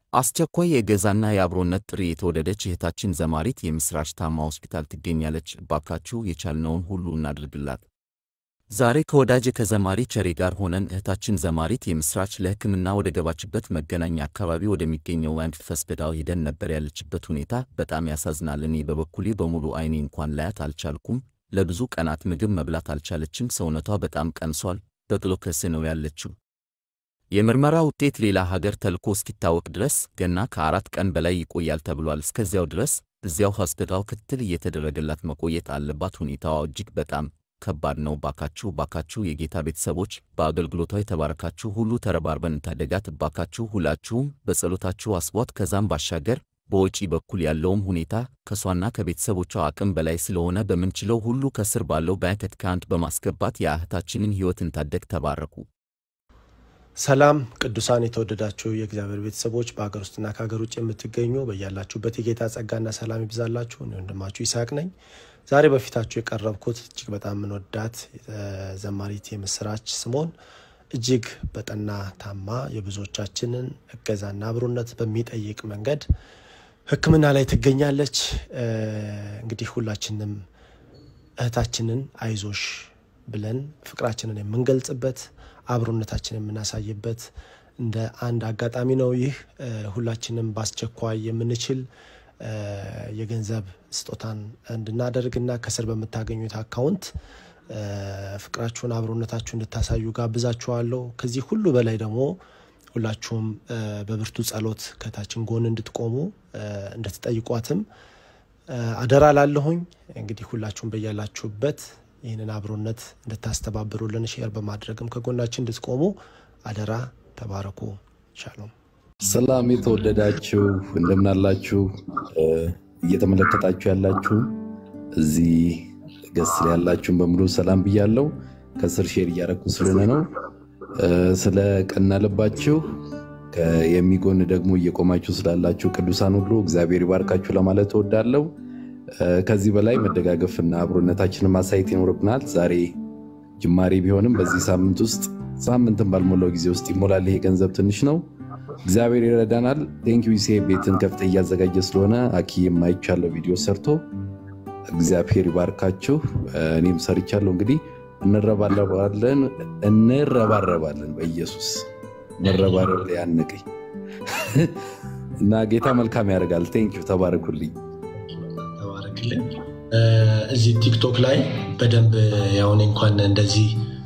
አስቸኳይ የእገዛና የአብሮነት ጥሪ የተወደደች እህታችን ዘማሪት የምሥራች ታማ ሆስፒታል ትገኛለች። እባካችሁ የቻልነውን ሁሉ እናድርግላት። ዛሬ ከወዳጄ ከዘማሪ ቸሬ ጋር ሆነን እህታችን ዘማሪት የምሥራች ለሕክምና ወደ ገባችበት መገናኛ አካባቢ ወደሚገኘው አንድ ሆስፒታል ሄደን ነበር። ያለችበት ሁኔታ በጣም ያሳዝናል። እኔ በበኩሌ በሙሉ ዓይኔ እንኳን ላያት አልቻልኩም። ለብዙ ቀናት ምግብ መብላት አልቻለችም። ሰውነቷ በጣም ቀንሷል። በግሉኮስ ነው ያለችው። የምርመራ ውጤት ሌላ ሀገር ተልኮ እስኪታወቅ ድረስ ገና ከአራት ቀን በላይ ይቆያል ተብሏል። እስከዚያው ድረስ እዚያው ሆስፒታል ክትትል እየተደረገላት መቆየት አለባት። ሁኔታዋ እጅግ በጣም ከባድ ነው። ባካችሁ ባካችሁ የጌታ ቤተሰቦች በአገልግሎቷ የተባረካችሁ ሁሉ ተረባርበን እንታደጋት። ባካችሁ ሁላችሁም በጸሎታችሁ አስቧት። ከዛም ባሻገር በወጪ በኩል ያለውም ሁኔታ ከሷና ከቤተሰቦቿ አቅም በላይ ስለሆነ በምንችለው ሁሉ ከስር ባለው ባንክ አካውንት በማስገባት የእህታችንን ሕይወት እንታደግ። ተባረኩ። ሰላም ቅዱሳን የተወደዳችሁ የእግዚአብሔር ቤተሰቦች በሀገር ውስጥና ከሀገር ውጭ የምትገኙ በያላችሁበት የጌታ ጸጋና ሰላም ይብዛላችሁ። እኔ ወንድማችሁ ይስሐቅ ነኝ። ዛሬ በፊታችሁ የቀረብኩት እጅግ በጣም የምንወዳት ዘማሪት የምሥራች ስምኦን እጅግ በጠና ታማ የብዙዎቻችንን እገዛና አብሮነት በሚጠይቅ መንገድ ሕክምና ላይ ትገኛለች። እንግዲህ ሁላችንም እህታችንን አይዞሽ ብለን ፍቅራችንን የምንገልጽበት አብሮነታችን የምናሳይበት እንደ አንድ አጋጣሚ ነው። ይህ ሁላችንም በአስቸኳይ የምንችል የገንዘብ ስጦታን እንድናደርግና ከስር በምታገኙት አካውንት ፍቅራችሁን፣ አብሮነታችሁ እንድታሳዩ ጋብዛችኋለሁ። ከዚህ ሁሉ በላይ ደግሞ ሁላችሁም በብርቱ ጸሎት ከታችን ጎን እንድትቆሙ እንድትጠይቋትም አደራ ላለሁኝ። እንግዲህ ሁላችሁም በያላችሁበት ይህንን አብሮነት እንድታስተባብሩልን ሼር በማድረግም ከጎናችን እንድትቆሙ አደራ። ተባረኩ። ሻሎም። ሰላም የተወደዳችሁ እንደምናላችሁ እየተመለከታችሁ ያላችሁ እዚህ ገስ ላይ ያላችሁን በሙሉ ሰላም ብያለው። ከስር ሼር እያረኩ ስለሆነ ነው። ስለ ቀና ልባችሁ የሚጎን ደግሞ እየቆማችሁ ስላላችሁ ቅዱሳን ሁሉ እግዚአብሔር ይባርካችሁ ለማለት እወዳለሁ። ከዚህ በላይ መደጋገፍና አብሮነታችንን ማሳየት ይኖርብናል። ዛሬ ጅማሬ ቢሆንም በዚህ ሳምንት ውስጥ ሳምንትን ባልሞላው ጊዜ ውስጥ ይሞላል። ይሄ ገንዘብ ትንሽ ነው፣ እግዚአብሔር ይረዳናል። ቴንኪው ሴ ቤትን ከፍተ እያዘጋጀ ስለሆነ አኪ የማይቻለው ቪዲዮ ሰርቶ እግዚአብሔር ይባርካችሁ። እኔም ሰርቻለሁ። እንግዲህ እንረባረባለን እንረባረባለን። በኢየሱስ መረባረብ ላይ ያንቀኝ እና ጌታ መልካም ያደርጋል። ቴንኪው ተባረኩልኝ። ተባረክልን። እዚህ ቲክቶክ ላይ በደንብ ያሁን እንኳን እንደዚህ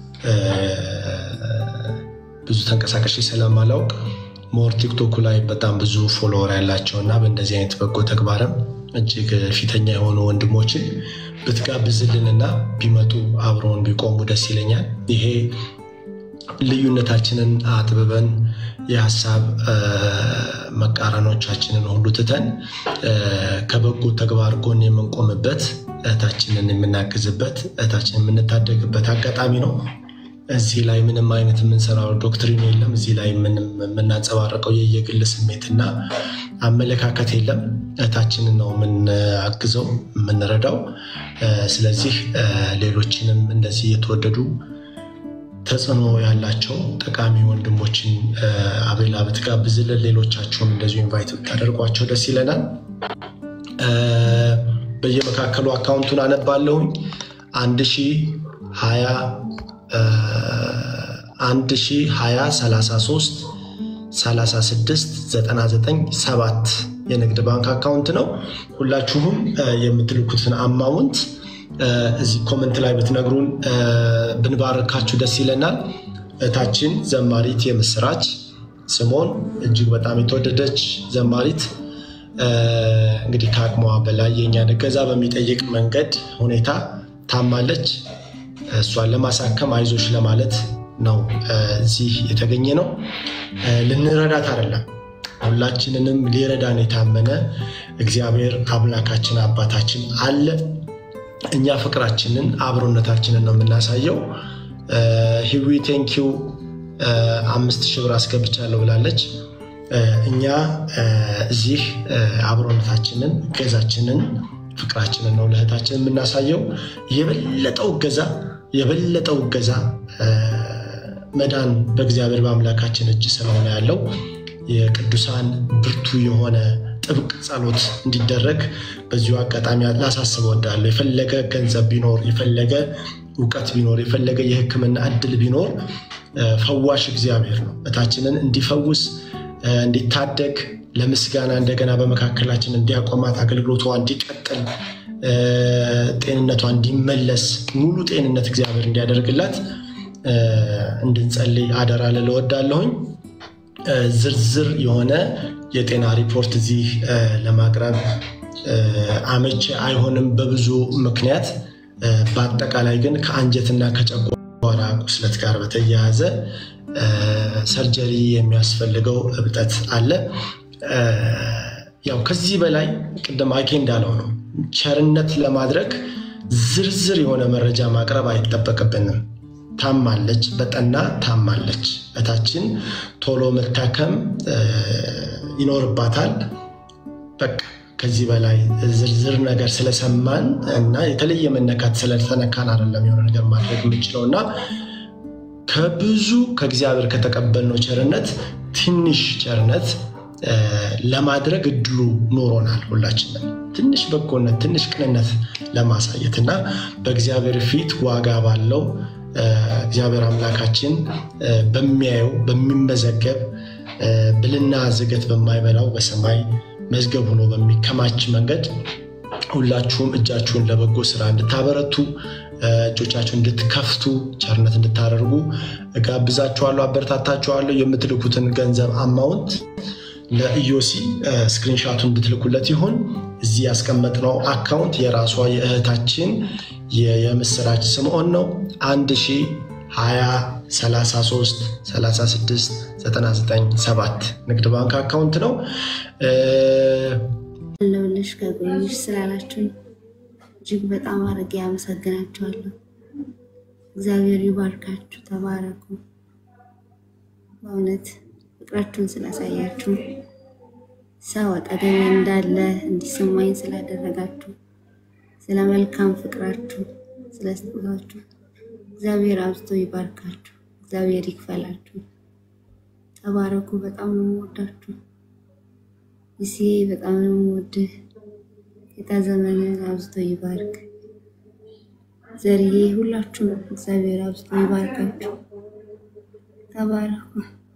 ብዙ ተንቀሳቃሽ ስለማላውቅ ሞር ቲክቶኩ ላይ በጣም ብዙ ፎሎወር ያላቸው እና በእንደዚህ አይነት በጎ ተግባርም እጅግ ፊተኛ የሆኑ ወንድሞችን ብትጋብዝልንና ቢመጡ አብረውን ቢቆሙ ደስ ይለኛል። ይሄ ልዩነታችንን አጥብበን የሀሳብ መቃረኖቻችንን ሁሉ ትተን ከበጎ ተግባር ጎን የምንቆምበት እህታችንን የምናግዝበት እህታችንን የምንታደግበት አጋጣሚ ነው። እዚህ ላይ ምንም አይነት የምንሰራው ዶክትሪን የለም። እዚህ ላይ ምንም የምናንጸባረቀው የየግል ስሜትና አመለካከት የለም። እህታችንን ነው የምናግዘው የምንረዳው። ስለዚህ ሌሎችንም እንደዚህ የተወደዱ ተጽዕኖ ያላቸው ጠቃሚ ወንድሞችን አቤላ ብትጋብዝልን፣ ሌሎቻችሁም እንደዚሁ ኢንቫይት ብታደርጓቸው ደስ ይለናል። በየመካከሉ አካውንቱን አነባለሁኝ አንድ ሺ ሀያ አንድ ሺ ሀያ ሰላሳ ሶስት ሰላሳ ስድስት ዘጠና ዘጠኝ ሰባት የንግድ ባንክ አካውንት ነው። ሁላችሁም የምትልኩትን አማውንት እዚህ ኮመንት ላይ ብትነግሩን ብንባረካችሁ ደስ ይለናል። እህታችን ዘማሪት የምሥራች ስምኦን እጅግ በጣም የተወደደች ዘማሪት እንግዲህ ከአቅሟ በላይ የእኛን እገዛ በሚጠይቅ መንገድ ሁኔታ ታማለች። እሷን ለማሳከም አይዞሽ ለማለት ነው እዚህ የተገኘ ነው። ልንረዳት አይደለም፣ ሁላችንንም ሊረዳን የታመነ እግዚአብሔር አምላካችን አባታችን አለ። እኛ ፍቅራችንን አብሮነታችንን ነው የምናሳየው። ሂዊ ቴንኪው አምስት ሺህ ብር አስገብቻለሁ ብላለች። እኛ እዚህ አብሮነታችንን፣ እገዛችንን፣ ፍቅራችንን ነው ለእህታችን የምናሳየው። የበለጠው እገዛ የበለጠው እገዛ መዳን በእግዚአብሔር በአምላካችን እጅ ስለሆነ ያለው የቅዱሳን ብርቱ ብርቱ የሆነ ጥብቅ ጸሎት እንዲደረግ በዚሁ አጋጣሚ ላሳስብ እወዳለሁ። የፈለገ ገንዘብ ቢኖር፣ የፈለገ እውቀት ቢኖር፣ የፈለገ የሕክምና እድል ቢኖር ፈዋሽ እግዚአብሔር ነው። እታችንን እንዲፈውስ እንዲታደግ ለምስጋና እንደገና በመካከላችን እንዲያቆማት አገልግሎቷ እንዲቀጥል ጤንነቷ እንዲመለስ ሙሉ ጤንነት እግዚአብሔር እንዲያደርግላት እንድንጸልይ አደራ ልል እወዳለሁኝ። ዝርዝር የሆነ የጤና ሪፖርት እዚህ ለማቅረብ አመቺ አይሆንም በብዙ ምክንያት። በአጠቃላይ ግን ከአንጀትና ከጨጓራ ቁስለት ጋር በተያያዘ ሰርጀሪ የሚያስፈልገው እብጠት አለ። ያው ከዚህ በላይ ቅድም አኬ እንዳለው ነው ቸርነት ለማድረግ ዝርዝር የሆነ መረጃ ማቅረብ አይጠበቅብንም። ታማለች፣ በጠና ታማለች። እታችን ቶሎ መታከም ይኖርባታል። በቃ ከዚህ በላይ ዝርዝር ነገር ስለሰማን እና የተለየ መነካት ስለተነካን አይደለም የሆነ ነገር ማድረግ የምንችለው እና ከብዙ ከእግዚአብሔር ከተቀበልነው ቸርነት ትንሽ ቸርነት ለማድረግ እድሉ ኖሮናል። ሁላችንም ትንሽ በጎነት፣ ትንሽ ቅንነት ለማሳየት እና በእግዚአብሔር ፊት ዋጋ ባለው እግዚአብሔር አምላካችን በሚያየው በሚመዘገብ ብልና ዝገት በማይበላው በሰማይ መዝገብ ሆኖ በሚከማች መንገድ ሁላችሁም እጃችሁን ለበጎ ስራ እንድታበረቱ እጆቻችሁን እንድትከፍቱ ቸርነት እንድታደርጉ እጋብዛችኋለሁ፣ አበረታታችኋለሁ። የምትልኩትን ገንዘብ አማውንት ለኢዮሲ ስክሪንሻቱን እንድትልኩለት ይሁን። እዚህ ያስቀመጥነው አካውንት የራሷ የእህታችን የምስራች ስምዖን ነው። 1 ንግድ ባንክ አካውንት ነው። ለውልሽ ከጎንሽ ስላላችሁን እጅግ በጣም አድርጌ አመሰግናችኋለሁ። እግዚአብሔር ይባርካችሁ፣ ተባረኩ። በእውነት ፍቅራችሁን ስላሳያችሁ ሰው አጠገቤ እንዳለ እንዲሰማኝ ስላደረጋችሁ ስለ መልካም ፍቅራችሁ ስለ ስጦታችሁ እግዚአብሔር አብዝቶ ይባርካችሁ። እግዚአብሔር ይክፈላችሁ። ተባረኩ። በጣም ነው የምወዳችሁ። እሲ በጣም ነው የምወድህ። ጌታ ዘመንን አብዝቶ ይባርክ። ዘርዬ ሁላችሁም እግዚአብሔር አብዝቶ ይባርካችሁ። ተባረኩ።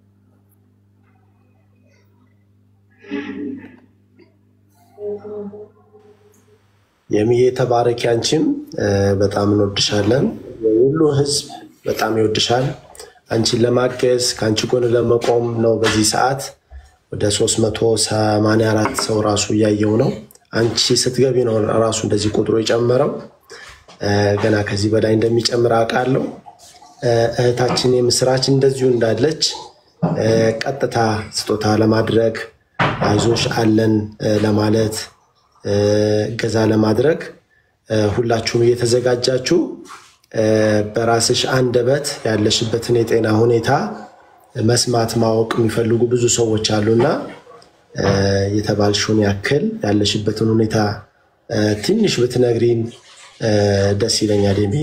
የሚዬ ተባረኪ። አንቺም በጣም እንወድሻለን። የሁሉ ህዝብ በጣም ይወድሻል። አንቺን ለማገዝ ከአንቺ ጎን ለመቆም ነው። በዚህ ሰዓት ወደ 384 ሰው ራሱ እያየው ነው። አንቺ ስትገቢ ነው ራሱ እንደዚህ ቁጥሩ የጨመረው። ገና ከዚህ በላይ እንደሚጨምር አውቃለሁ። እህታችን የምስራች እንደዚሁ እንዳለች ቀጥታ ስጦታ ለማድረግ አይዞሽ አለን ለማለት እገዛ ለማድረግ ሁላችሁም እየተዘጋጃችሁ በራስሽ አንደበት ያለሽበትን የጤና ሁኔታ መስማት ማወቅ የሚፈልጉ ብዙ ሰዎች አሉና የተባልሽውን ያክል ያለሽበትን ሁኔታ ትንሽ ብትነግሪን ደስ ይለኛል። የሚ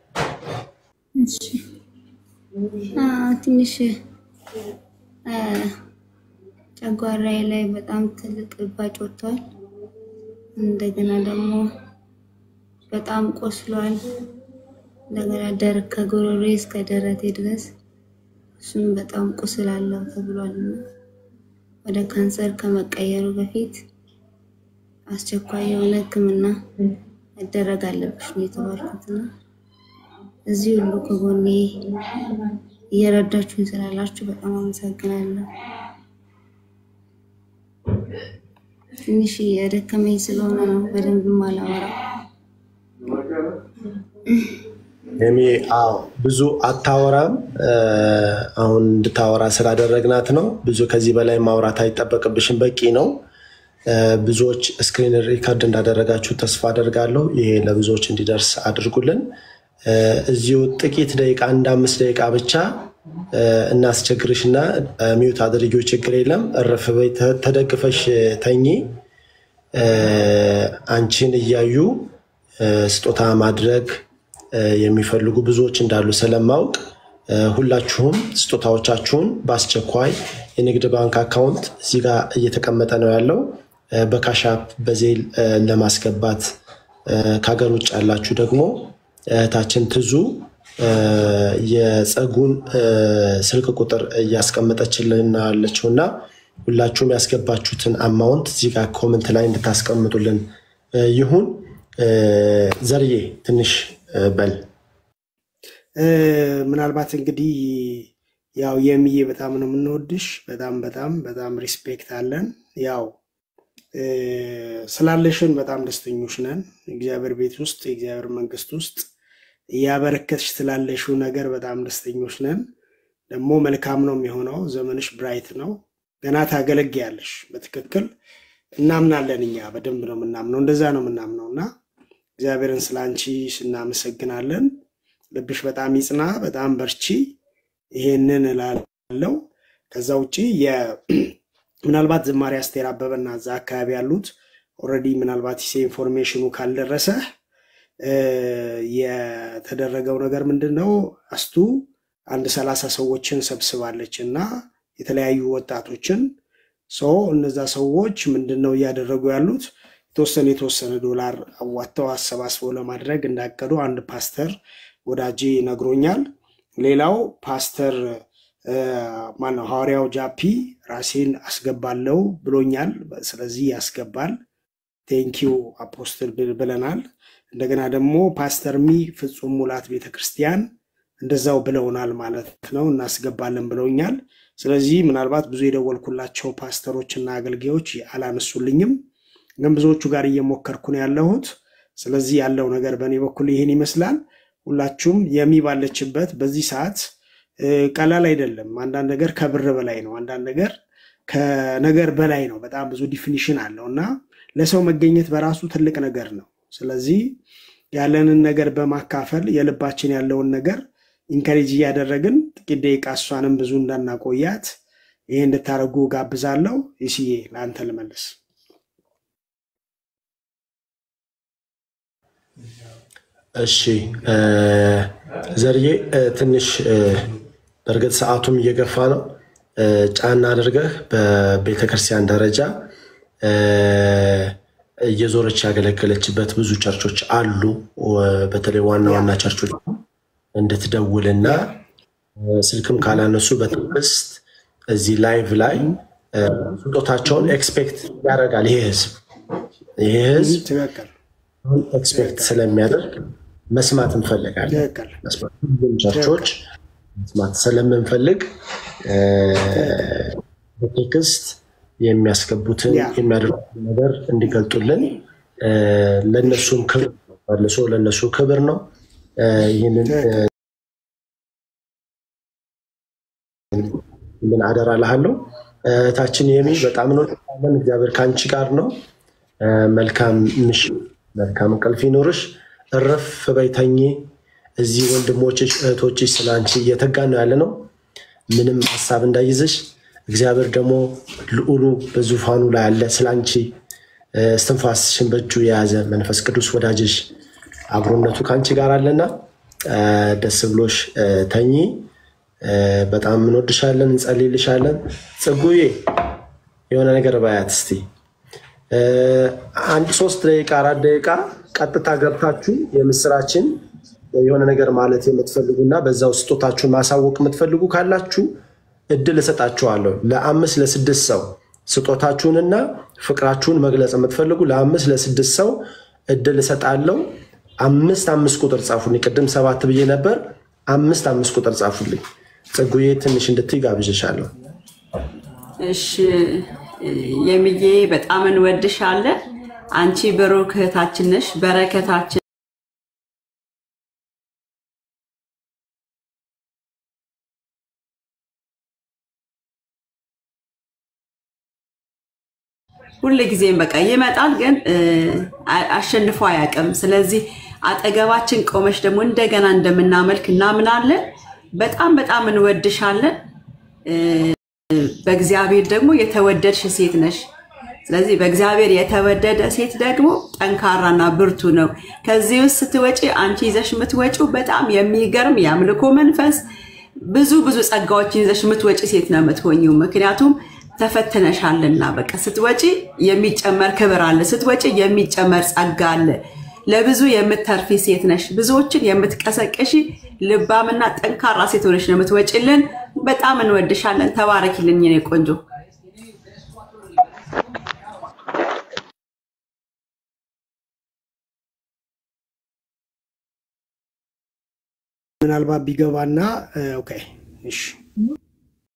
ትንሽ ጨጓራዬ ላይ በጣም ትልቅ እባጭ ወጥቷል። እንደገና ደግሞ በጣም ቆስሏል። እንደገና ደር ከጉሮሬ እስከ ደረቴ ድረስ እሱም በጣም ቁስል አለው ተብሏል። ወደ ካንሰር ከመቀየሩ በፊት አስቸኳይ የሆነ ሕክምና መደረግ አለብሽ ነው የተባልኩትና እዚህ ሁሉ ከጎኔ እየረዳችሁኝ ስላላችሁ በጣም አመሰግናለሁ። ትንሽ የደከመኝ ስለሆነ ነው በደንብ ማላወራው። የሚ አዎ፣ ብዙ አታወራም። አሁን እንድታወራ ስላደረግናት ነው። ብዙ ከዚህ በላይ ማውራት አይጠበቅብሽም፣ በቂ ነው። ብዙዎች ስክሪን ሪከርድ እንዳደረጋችሁ ተስፋ አደርጋለሁ። ይሄ ለብዙዎች እንዲደርስ አድርጉልን። እዚሁ ጥቂት ደቂቃ አንድ አምስት ደቂቃ ብቻ እናስቸግርሽና ሚዩት አድርጊው፣ ችግር የለም። እረፍ በይ፣ ተደግፈሽ ተኚ። አንቺን እያዩ ስጦታ ማድረግ የሚፈልጉ ብዙዎች እንዳሉ ስለማውቅ ሁላችሁም ስጦታዎቻችሁን በአስቸኳይ የንግድ ባንክ አካውንት እዚህ ጋር እየተቀመጠ ነው ያለው በካሻፕ በዜል ለማስገባት ከሀገር ውጭ ያላችሁ ደግሞ እህታችን ትዙ የፀጉን ስልክ ቁጥር እያስቀመጠችልን ያለችው እና ሁላችሁም ያስገባችሁትን አማውንት እዚህ ጋር ኮመንት ላይ እንድታስቀምጡልን ይሁን። ዘርዬ ትንሽ በል። ምናልባት እንግዲህ ያው የሚዬ በጣም ነው የምንወድሽ። በጣም በጣም በጣም ሪስፔክት አለን። ያው ስላለሽን በጣም ደስተኞች ነን። እግዚአብሔር ቤት ውስጥ የእግዚአብሔር መንግስት ውስጥ እያበረከትሽ ስላለሽው ነገር በጣም ደስተኞች ነን። ደግሞ መልካም ነው የሚሆነው። ዘመንሽ ብራይት ነው። ገና ታገለግያለሽ። በትክክል እናምናለን። እኛ በደንብ ነው የምናምነው። እንደዛ ነው የምናምነው እና እግዚአብሔርን ስለ አንቺ እናመሰግናለን። ልብሽ በጣም ይጽና፣ በጣም በርቺ። ይሄንን እላለው። ከዛ ውጭ ምናልባት ዝማሬ አስቴር አበበና እዛ አካባቢ ያሉት ኦልሬዲ ምናልባት ሴ ኢንፎርሜሽኑ ካልደረሰ የተደረገው ነገር ምንድን ነው? አስቱ አንድ ሰላሳ ሰዎችን ሰብስባለች እና የተለያዩ ወጣቶችን ሰው እነዛ ሰዎች ምንድን ነው እያደረጉ ያሉት የተወሰነ የተወሰነ ዶላር አዋጥተው አሰባስበው ለማድረግ እንዳቀዱ አንድ ፓስተር ወዳጄ ነግሮኛል። ሌላው ፓስተር ማነው ሐዋርያው ጃፒ ራሴን አስገባለው ብሎኛል። ስለዚህ ያስገባል። ቴንኪው አፖስትል ብለናል። እንደገና ደግሞ ፓስተር ሚ ፍጹም ሙላት ቤተክርስቲያን እንደዛው ብለውናል ማለት ነው። እናስገባለን ብለውኛል። ስለዚህ ምናልባት ብዙ የደወልኩላቸው ፓስተሮች እና አገልጋዮች አላነሱልኝም፣ ግን ብዙዎቹ ጋር እየሞከርኩ ነው ያለሁት። ስለዚህ ያለው ነገር በእኔ በኩል ይህን ይመስላል። ሁላችሁም የሚባለችበት በዚህ ሰዓት ቀላል አይደለም። አንዳንድ ነገር ከብር በላይ ነው። አንዳንድ ነገር ከነገር በላይ ነው። በጣም ብዙ ዲፊኒሽን አለው እና ለሰው መገኘት በራሱ ትልቅ ነገር ነው። ስለዚህ ያለንን ነገር በማካፈል የልባችን ያለውን ነገር ኢንከሬጅ እያደረግን ጥቂት ደቂቃ እሷንም ብዙ እንዳናቆያት ይሄ እንድታደርጉ ጋብዛለሁ። ይስዬ ለአንተ ልመልስ። እሺ ዘርዬ ትንሽ በእርግጥ ሰዓቱም እየገፋ ነው። ጫና አድርገህ በቤተክርስቲያን ደረጃ እየዞረች ያገለገለችበት ብዙ ቸርቾች አሉ። በተለይ ዋና ዋና ቸርቾች እንድትደውልና ስልክም ካላነሱ በትዕግስት እዚህ ላይቭ ላይ ስጦታቸውን ኤክስፔክት ያደርጋል ይሄ ህዝብ ይሄ ህዝብ ትክክል ኤክስፔክት ስለሚያደርግ መስማት እንፈልጋለን። ትክክል ሁሉም ቸርቾች መስማት ስለምንፈልግ በቴክስት የሚያስገቡትን ያ። የሚያደርጉትን ነገር እንዲገልጡልን ለእነሱም ክብር ነው። መልሶ ለእነሱ ክብር ነው። ይህንን ምን አደራ እልሃለሁ። እህታችን የሚ በጣም ነው እግዚአብሔር ከአንቺ ጋር ነው። መልካም ምሽት፣ መልካም እንቅልፍ ይኖርሽ። እረፍ በይ ተኚ። እዚህ ወንድሞችሽ እህቶችሽ ስለ አንቺ እየተጋን ነው ያለ ነው። ምንም ሀሳብ እንዳይዝሽ። እግዚአብሔር ደግሞ ልዑሉ በዙፋኑ ላይ አለ። ስለ አንቺ እስትንፋስሽን በእጁ የያዘ መንፈስ ቅዱስ ወዳጅሽ አብሮነቱ ከአንቺ ጋር አለና ደስ ብሎሽ ተኚ። በጣም እንወድሻለን፣ እንጸልይልሻለን። ጽጉዬ የሆነ ነገር ባያት እስቲ አንድ ሶስት ደቂቃ አራት ደቂቃ ቀጥታ ገብታችሁ የምስራችን የሆነ ነገር ማለት የምትፈልጉና በዛው ስጦታችሁን ማሳወቅ የምትፈልጉ ካላችሁ እድል እሰጣችኋለሁ። ለአምስት ለስድስት ሰው ስጦታችሁንና ፍቅራችሁን መግለጽ የምትፈልጉ ለአምስት ለስድስት ሰው እድል እሰጣለሁ። አምስት አምስት ቁጥር ጻፉልኝ። ቅድም ሰባት ብዬ ነበር። አምስት አምስት ቁጥር ጻፉልኝ። ጽጉዬ ትንሽ እንድትይ ጋብዥሻለሁ። እሺ የሚዬ በጣም እንወድሻለን። አንቺ ብሩክ እህታችን ነሽ፣ በረከታችን ሁል ጊዜም በቃ ይመጣል፣ ግን አሸንፎ አያውቅም። ስለዚህ አጠገባችን ቆመች ደግሞ እንደገና እንደምናመልክ እናምናለን። በጣም በጣም እንወድሻለን። በእግዚአብሔር ደግሞ የተወደድሽ ሴት ነሽ። ስለዚህ በእግዚአብሔር የተወደደ ሴት ደግሞ ጠንካራና ብርቱ ነው። ከዚህ ውስጥ ስትወጪ አንቺ ይዘሽ የምትወጪው በጣም የሚገርም የአምልኮ መንፈስ ብዙ ብዙ ጸጋዎችን ይዘሽ የምትወጪ ሴት ነው የምትሆኚው። ምክንያቱም ተፈትነሻልና። በቃ ስትወጪ የሚጨመር ክብር አለ፣ ስትወጪ የሚጨመር ጸጋ አለ። ለብዙ የምትተርፊ ሴት ነሽ። ብዙዎችን የምትቀሰቅሺ ልባምና ጠንካራ ሴት ሆነሽ ነው የምትወጪልን። በጣም እንወድሻለን። ተባረኪልኝ የኔ ቆንጆ። ምናልባት ቢገባና ኦኬ እሺ